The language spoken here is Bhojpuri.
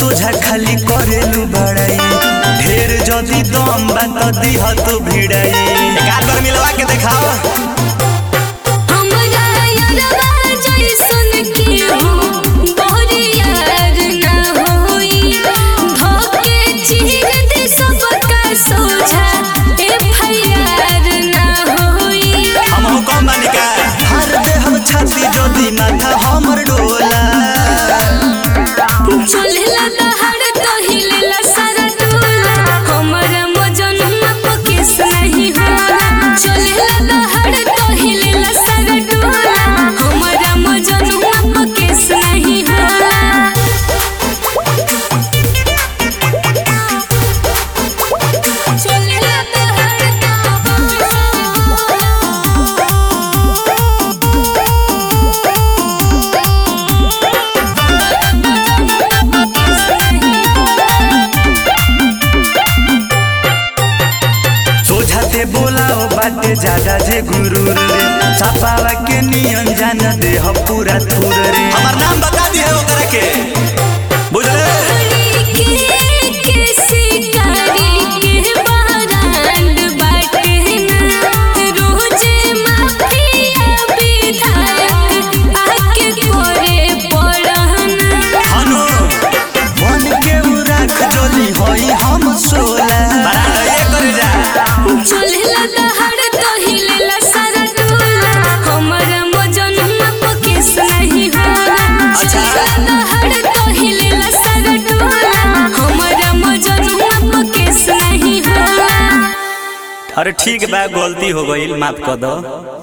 सोझा खाली करेलू बड़ाई ढेर जदी दम बा त दिह तो भिड़ाई एक आध बार मिलवा के देखाओ हमरा यारवा जइसन केहू बरियार ना होई धोके चीर दे सबका सोझा एफआईआर ना होई हम हो कम बालिका हर दे हम छाती जदी माथा हमर डोला चलेला दहाड़ तो हिलेला सारा टोला हमरा मजनुआ पकेस नहीं होला चलेला दहाड़ तो हिलेला सारा टोला हमरा मजनुआ पकेस नहीं होला चलेला दहाड़ सोझाते बोलाओ बाटे ज्यादा जे गुरूर रे छापावा के नियन जान दे हम पूरा थूर रे हमार नाम बता दिए ओकरा के बुझले के के शिकारी के बारांड बाटे ना रोजे माफिया विधायक आके करे पड़हना हनो मन के उ राख जोली होई हम सोला बराबर ये करे जा चलेला दहाड़ तो हिलेला सारा टोला हमरा मजनुआ पकेस नहीं होला चलेला दहाड़ तो हिलेला सारा टोला हमरा मजनुआ पकेस नहीं होला अरे ठीक बा गलती हो गई माफ कर दो